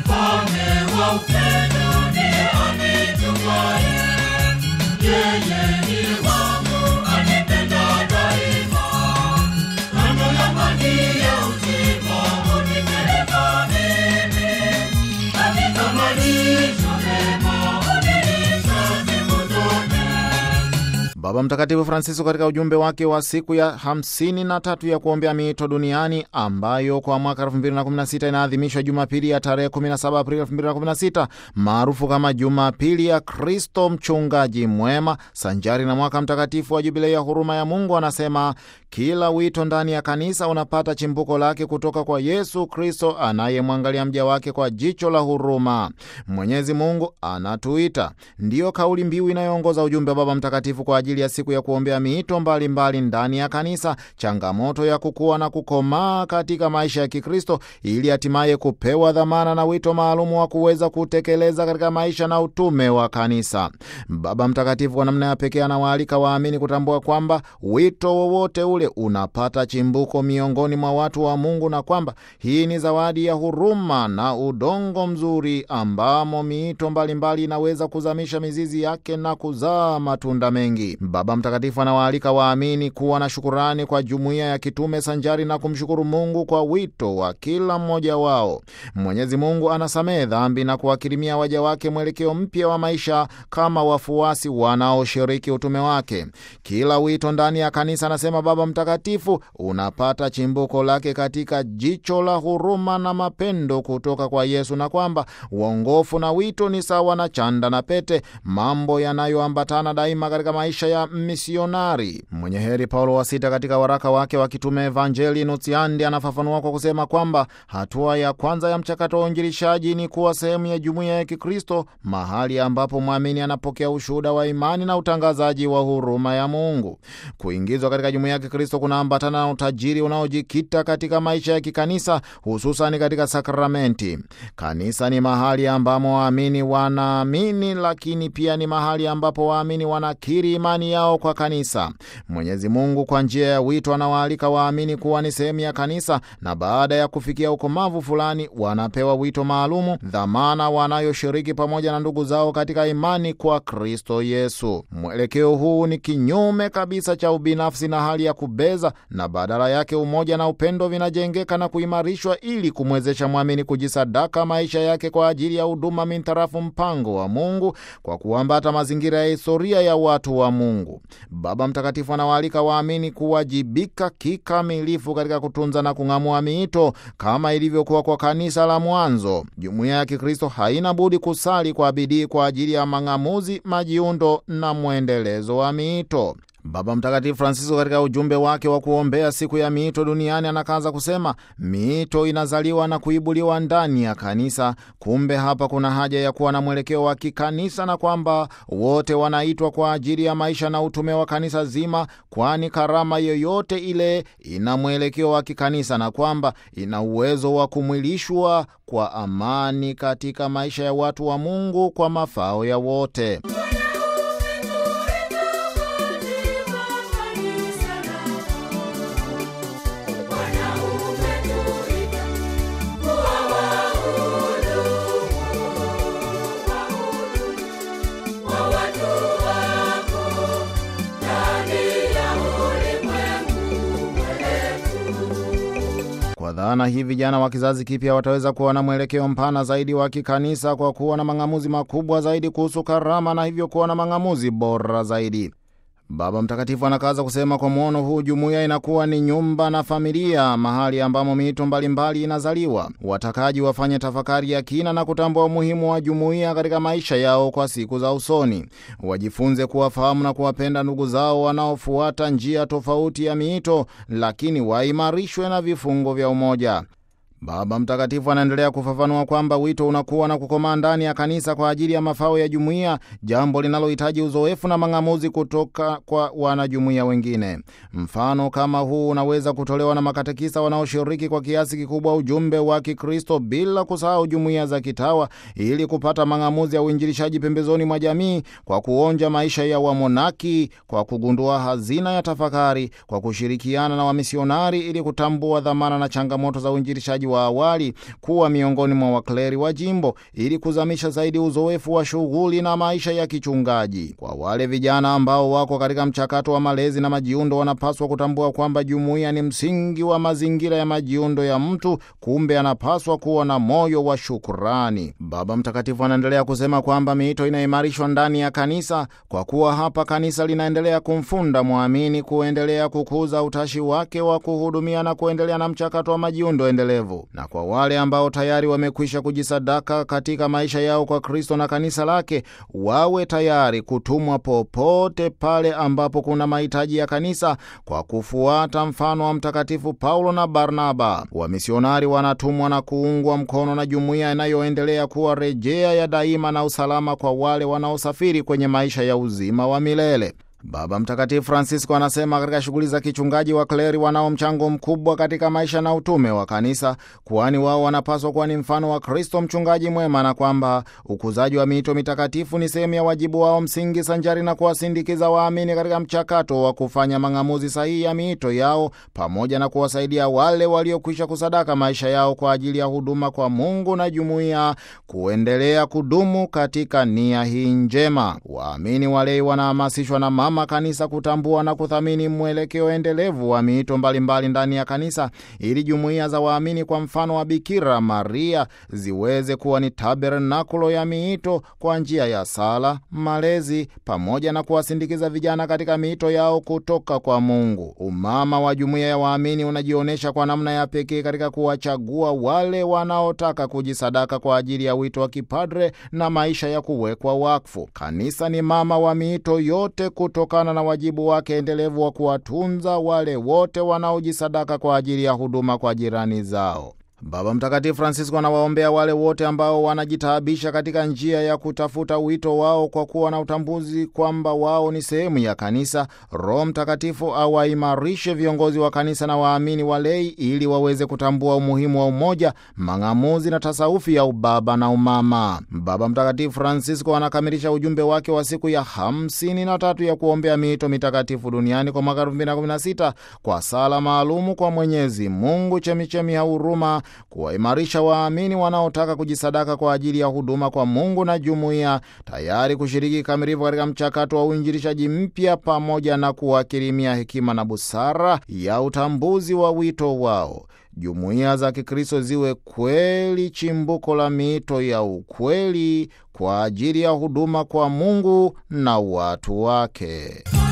Mfalme wa upendo ndiye anitumaye, yeye ndiye wangu anipenda daima. Kando ya maji ya uzima hunipeleka mimi, katika malisho mema hunilisha siku zote. Baba Mtakatifu Francisco katika ujumbe wake wa siku ya 53 ya kuombea miito duniani ambayo kwa mwaka 2016 inaadhimishwa Jumapili ya tarehe 17 Aprili 2016 maarufu kama Jumapili ya Kristo mchungaji mwema, sanjari na mwaka mtakatifu wa Jubilei ya huruma ya Mungu, anasema kila wito ndani ya kanisa unapata chimbuko lake kutoka kwa Yesu Kristo anayemwangalia mja wake kwa jicho la huruma. Mwenyezi Mungu anatuita, ndiyo kauli mbiu inayoongoza ujumbe wa Baba Mtakatifu kwa ajili ya siku ya kuombea miito mbalimbali ndani ya kanisa, changamoto ya kukua na kukomaa katika maisha ya Kikristo ili hatimaye kupewa dhamana na wito maalumu wa kuweza kutekeleza katika maisha na utume wa kanisa. Baba Mtakatifu kwa namna ya pekee anawaalika waamini kutambua kwamba wito wowote ule unapata chimbuko miongoni mwa watu wa Mungu na kwamba hii ni zawadi ya huruma na udongo mzuri ambamo miito mbalimbali inaweza kuzamisha mizizi yake na kuzaa matunda mengi. Baba Mtakatifu anawaalika waamini kuwa na shukurani kwa jumuiya ya kitume sanjari na kumshukuru Mungu kwa wito wa kila mmoja wao. Mwenyezi Mungu anasamehe dhambi na kuwakirimia waja wake mwelekeo mpya wa maisha kama wafuasi wanaoshiriki utume wake. Kila wito ndani ya kanisa, anasema Baba Mtakatifu, unapata chimbuko lake katika jicho la huruma na mapendo kutoka kwa Yesu, na kwamba uongofu na wito ni sawa na chanda na pete, mambo yanayoambatana daima katika maisha ya misionari. Mwenye heri Paulo wa Sita katika waraka wake wa kitume Evangelii Nuntiandi anafafanua kwa kusema kwamba hatua ya kwanza ya mchakato wa uinjilishaji ni kuwa sehemu ya jumuiya ya Kikristo, mahali ambapo mwamini anapokea ushuhuda wa imani na utangazaji wa huruma ya Mungu. Kuingizwa katika jumuiya ya Kikristo kunaambatana na utajiri unaojikita katika maisha ya kikanisa, hususani katika sakramenti. Kanisa ni mahali ambamo waamini wanaamini, lakini pia ni mahali ambapo waamini wanakiri imani yao kwa kanisa. Mwenyezi Mungu kwa njia ya wito anawaalika waamini kuwa ni sehemu ya kanisa, na baada ya kufikia ukomavu fulani wanapewa wito maalumu, dhamana wanayoshiriki pamoja na ndugu zao katika imani kwa Kristo Yesu. Mwelekeo huu ni kinyume kabisa cha ubinafsi na hali ya kubeza, na badala yake umoja na upendo vinajengeka na kuimarishwa ili kumwezesha mwamini kujisadaka maisha yake kwa ajili ya huduma mintarafu mpango wa Mungu kwa kuambata mazingira ya historia ya watu wa Mungu. Baba Mtakatifu anawaalika waamini kuwajibika kikamilifu katika kutunza na kung'amua miito kama ilivyokuwa kwa kanisa la mwanzo. Jumuiya ya Kikristo haina budi kusali kwa bidii kwa ajili ya mang'amuzi, majiundo na mwendelezo wa miito. Baba Mtakatifu Francisco katika ujumbe wake wa kuombea siku ya miito duniani anakaza kusema miito inazaliwa na kuibuliwa ndani ya kanisa. Kumbe hapa kuna haja ya kuwa na mwelekeo wa kikanisa na kwamba wote wanaitwa kwa ajili ya maisha na utume wa kanisa zima, kwani karama yoyote ile ina mwelekeo wa kikanisa na kwamba ina uwezo wa kumwilishwa kwa amani katika maisha ya watu wa Mungu kwa mafao ya wote. Kwa dhana hii vijana wa kizazi kipya wataweza kuwa na mwelekeo mpana zaidi wa kikanisa kwa kuwa na mang'amuzi makubwa zaidi kuhusu karama na hivyo kuwa na mang'amuzi bora zaidi. Baba Mtakatifu anakaza kusema kwa mwono huu jumuiya inakuwa ni nyumba na familia, mahali ambamo miito mbalimbali inazaliwa. Watakaji wafanye tafakari ya kina na kutambua umuhimu wa jumuiya katika maisha yao kwa siku za usoni. Wajifunze kuwafahamu na kuwapenda ndugu zao wanaofuata njia tofauti ya miito, lakini waimarishwe na vifungo vya umoja. Baba Mtakatifu anaendelea kufafanua kwamba wito unakuwa na kukomaa ndani ya kanisa kwa ajili ya mafao ya jumuiya, jambo linalohitaji uzoefu na mang'amuzi kutoka kwa wanajumuiya wengine. Mfano kama huu unaweza kutolewa na makatekisa wanaoshiriki kwa kiasi kikubwa ujumbe wa Kikristo bila kusahau jumuiya za kitawa, ili kupata mang'amuzi ya uinjilishaji pembezoni mwa jamii, kwa kuonja maisha ya wamonaki, kwa kugundua hazina ya tafakari, kwa kushirikiana na wamisionari ili kutambua dhamana na changamoto za uinjilishaji wa awali kuwa miongoni mwa wakleri wa jimbo ili kuzamisha zaidi uzoefu wa shughuli na maisha ya kichungaji. Kwa wale vijana ambao wako katika mchakato wa malezi na majiundo, wanapaswa kutambua kwamba jumuiya ni msingi wa mazingira ya majiundo ya mtu, kumbe anapaswa kuwa na moyo wa shukurani. Baba Mtakatifu anaendelea kusema kwamba miito inaimarishwa ndani ya kanisa kwa kuwa hapa kanisa linaendelea kumfunda mwamini kuendelea kukuza utashi wake wa kuhudumia na kuendelea na mchakato wa majiundo endelevu. Na kwa wale ambao tayari wamekwisha kujisadaka katika maisha yao kwa Kristo na kanisa lake, wawe tayari kutumwa popote pale ambapo kuna mahitaji ya kanisa kwa kufuata mfano wa Mtakatifu Paulo na Barnaba. Wamisionari wanatumwa na kuungwa mkono na jumuiya inayoendelea kuwa rejea ya daima na usalama kwa wale wanaosafiri kwenye maisha ya uzima wa milele. Baba Mtakatifu Francisco anasema katika shughuli za kichungaji wa kleri wanao mchango mkubwa katika maisha na utume wa kanisa, kwani wao wanapaswa kuwa ni mfano wa Kristo mchungaji mwema, na kwamba ukuzaji wa miito mitakatifu ni sehemu ya wajibu wao msingi, sanjari na kuwasindikiza waamini katika mchakato wa kufanya mang'amuzi sahihi ya miito yao, pamoja na kuwasaidia wale waliokwisha kusadaka maisha yao kwa ajili ya huduma kwa Mungu na jumuiya kuendelea kudumu katika nia hii njema. Waamini walei wanahamasishwa na mama kanisa kutambua na kuthamini mwelekeo endelevu wa miito mbalimbali ndani ya kanisa ili jumuiya za waamini kwa mfano wa Bikira Maria ziweze kuwa ni tabernakulo ya miito kwa njia ya sala, malezi pamoja na kuwasindikiza vijana katika miito yao kutoka kwa Mungu. Umama wa jumuiya ya waamini unajionyesha kwa namna ya pekee katika kuwachagua wale wanaotaka kujisadaka kwa ajili ya wito wa kipadre na maisha ya kuwekwa wakfu. Kanisa ni mama wa miito yote kutokana na wajibu wake endelevu wa kuwatunza wale wote wanaojisadaka kwa ajili ya huduma kwa jirani zao. Baba Mtakatifu Francisco anawaombea wale wote ambao wanajitaabisha katika njia ya kutafuta wito wao kwa kuwa na utambuzi kwamba wao ni sehemu ya kanisa. Roho Mtakatifu awaimarishe viongozi wa kanisa na waamini walei ili waweze kutambua umuhimu wa umoja, mang'amuzi na tasaufi ya ubaba na umama. Baba Mtakatifu Francisco anakamilisha ujumbe wake wa siku ya hamsini na tatu ya kuombea miito mitakatifu duniani kwa mwaka 2016 kwa sala maalumu kwa Mwenyezi Mungu, chemichemi ya huruma kuwaimarisha waamini wanaotaka kujisadaka kwa ajili ya huduma kwa Mungu na jumuiya, tayari kushiriki kikamilifu katika mchakato wa uinjilishaji mpya, pamoja na kuwakirimia hekima na busara ya utambuzi wa wito wao. Jumuiya za Kikristo ziwe kweli chimbuko la miito ya ukweli kwa ajili ya huduma kwa Mungu na watu wake.